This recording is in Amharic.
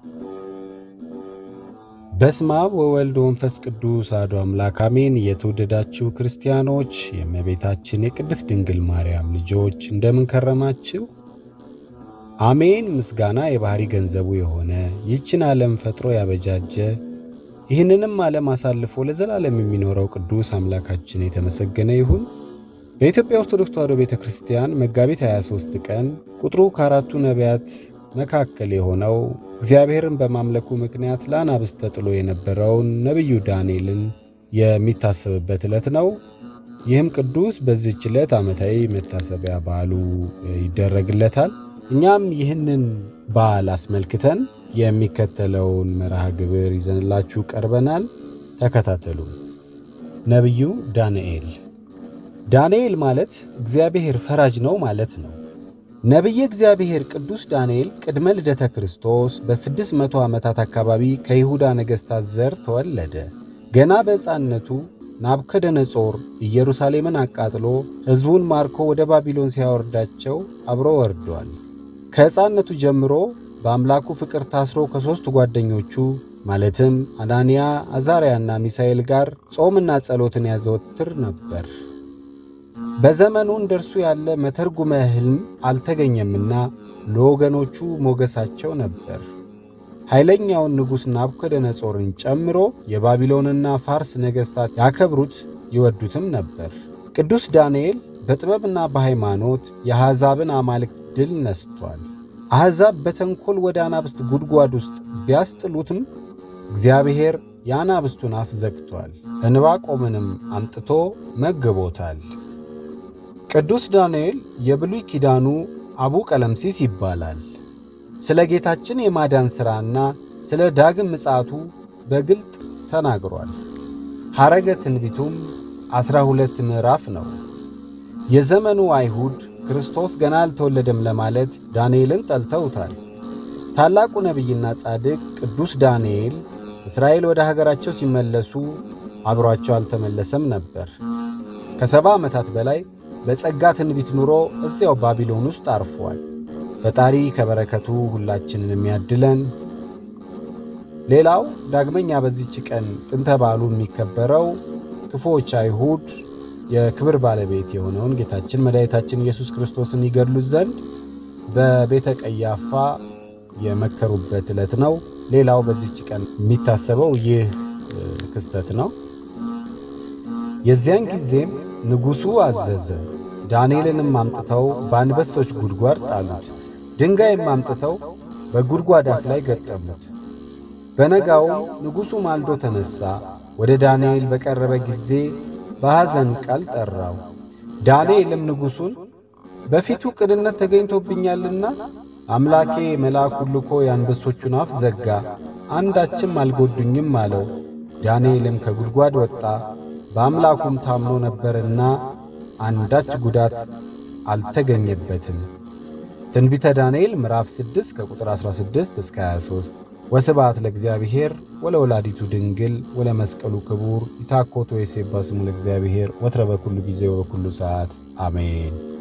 በስመ አብ ወወልድ ወመንፈስ ቅዱስ አሐዱ አምላክ አሜን። የተወደዳችሁ ክርስቲያኖች የእመቤታችን የቅድስት ድንግል ማርያም ልጆች እንደምን ከረማችሁ? አሜን። ምስጋና የባሕሪ ገንዘቡ የሆነ ይህችን ዓለም ፈጥሮ ያበጃጀ ይህንንም ዓለም አሳልፎ ለዘላለም የሚኖረው ቅዱስ አምላካችን የተመሰገነ ይሁን። በኢትዮጵያ ኦርቶዶክስ ተዋሕዶ ቤተ ክርስቲያን መጋቢት 23 ቀን ቁጥሩ ከአራቱ ነቢያት መካከል የሆነው እግዚአብሔርን በማምለኩ ምክንያት ለአናብስት ተጥሎ የነበረውን ነቢዩ ዳንኤልን የሚታሰብበት ዕለት ነው። ይህም ቅዱስ በዚህች ዕለት ዓመታዊ መታሰቢያ በዓሉ ይደረግለታል። እኛም ይህንን በዓል አስመልክተን የሚከተለውን መርሃ ግብር ይዘንላችሁ ቀርበናል። ተከታተሉ። ነቢዩ ዳንኤል ዳንኤል ማለት እግዚአብሔር ፈራጅ ነው ማለት ነው። ነቢየ እግዚአብሔር ቅዱስ ዳንኤል ቅድመ ልደተ ክርስቶስ በስድስት መቶ ዓመታት አካባቢ ከይሁዳ ነገሥታት ዘር ተወለደ። ገና በሕፃንነቱ ናቡከደነጾር ኢየሩሳሌምን አቃጥሎ ሕዝቡን ማርኮ ወደ ባቢሎን ሲያወርዳቸው አብሮ ወርዷል። ከሕፃንነቱ ጀምሮ በአምላኩ ፍቅር ታስሮ ከሦስቱ ጓደኞቹ ማለትም አናንያ፣ አዛርያና ሚሳኤል ጋር ጾምና ጸሎትን ያዘወትር ነበር። በዘመኑ እንደርሱ ያለ መተርጉመ ሕልም አልተገኘምና ለወገኖቹ ሞገሳቸው ነበር። ኃይለኛውን ንጉሥ ናቡከደነጾርን ጨምሮ የባቢሎንና ፋርስ ነገሥታት ያከብሩት ይወዱትም ነበር። ቅዱስ ዳንኤል በጥበብና በሃይማኖት የአሕዛብን አማልክት ድል ነስቷል። አሕዛብ በተንኰል ወደ አናብስት ጉድጓድ ውስጥ ቢያስጥሉትም እግዚአብሔር የአናብስቱን አፍ ዘግቷል። ዕንባቆምንም አምጥቶ መግቦታል። ቅዱስ ዳንኤል የብሉይ ኪዳኑ አቡ ቀለምሲስ ይባላል። ስለ ጌታችን የማዳን ሥራና ስለ ዳግም ምጽአቱ በግልጥ ተናግሯል። ሐረገ ትንቢቱም ዐሥራ ሁለት ምዕራፍ ነው። የዘመኑ አይሁድ ክርስቶስ ገና አልተወለደም ለማለት ዳንኤልን ጠልተውታል። ታላቁ ነቢይና ጻድቅ ቅዱስ ዳንኤል እስራኤል ወደ ሀገራቸው ሲመለሱ አብሯቸው አልተመለሰም ነበር። ከሰባ ዓመታት በላይ በጸጋ ትንቢት ኑሮ እዚያው ባቢሎን ውስጥ አርፏል። ፈጣሪ ከበረከቱ ሁላችንን የሚያድለን። ሌላው ዳግመኛ በዚች ቀን ጥንተ በዓሉ የሚከበረው ክፉዎች አይሁድ የክብር ባለቤት የሆነውን ጌታችን መድኃኒታችን ኢየሱስ ክርስቶስን ይገድሉት ዘንድ በቤተ ቀያፋ የመከሩበት ዕለት ነው። ሌላው በዚች ቀን የሚታሰበው ይህ ክስተት ነው። የዚያን ጊዜም ንጉሡ አዘዘ። ዳንኤልንም አምጥተው በአንበሶች ጉድጓድ ጣሉት። ድንጋይም አምጥተው በጉድጓድ አፍ ላይ ገጠሙት። በነጋውም ንጉሡ ማልዶ ተነሣ። ወደ ዳንኤል በቀረበ ጊዜ በሐዘን ቃል ጠራው። ዳንኤልም ንጉሡን በፊቱ ቅንነት ተገኝቶብኛልና አምላኬ መልአኩን ልኮ የአንበሶቹን አፍ ዘጋ፣ አንዳችም አልጎዱኝም አለው። ዳንኤልም ከጉድጓድ ወጣ፣ በአምላኩም ታምኖ ነበርና አንዳች ጉዳት አልተገኘበትም። ትንቢተ ዳንኤል ምዕራፍ 6 ከቁጥር 16 እስከ 23። ወስብሐት ለእግዚአብሔር ወለወላዲቱ ድንግል ወለመስቀሉ ክቡር ይታኮቶ የሴባ ስሙ ለእግዚአብሔር ወትረ በኩሉ ጊዜ ወበኩሉ ሰዓት አሜን።